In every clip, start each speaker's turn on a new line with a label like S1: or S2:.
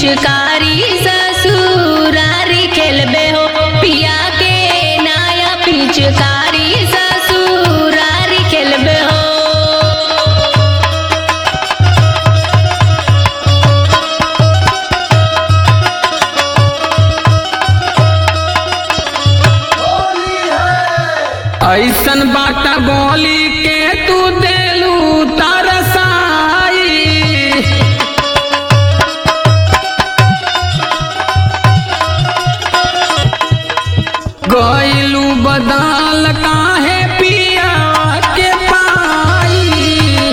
S1: पिचकारी ससुरारी खेलबे हो पिया के नया पिचकारी ससुरारी खेलबे हो
S2: ऐसन बात बोली के तू देलू तरसाई गईलू बदाल काहे पिया के पाई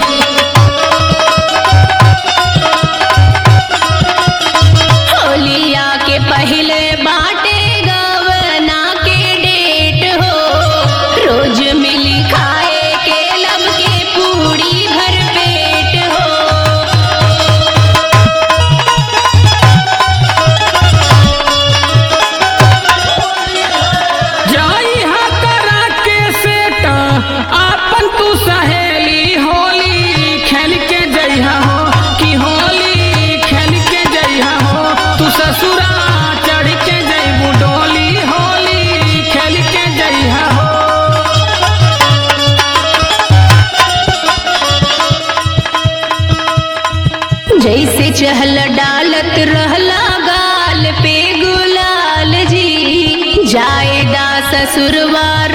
S1: होलिया के पहले बाटे गवना के डेट हो रोज मिली खाए के लब के पूरी भर पेट हो
S2: जाई हा करा के सेट आपन तू सहेली होली खेल के जइहा हो कि होली खेल के जइहा हो तू ससुरा चढ़ के जइबू डोली होली खेल के जइहा हो
S1: जैसे चहल डालत रहला गाल पे गुलाल जी जाएदा ससुरवा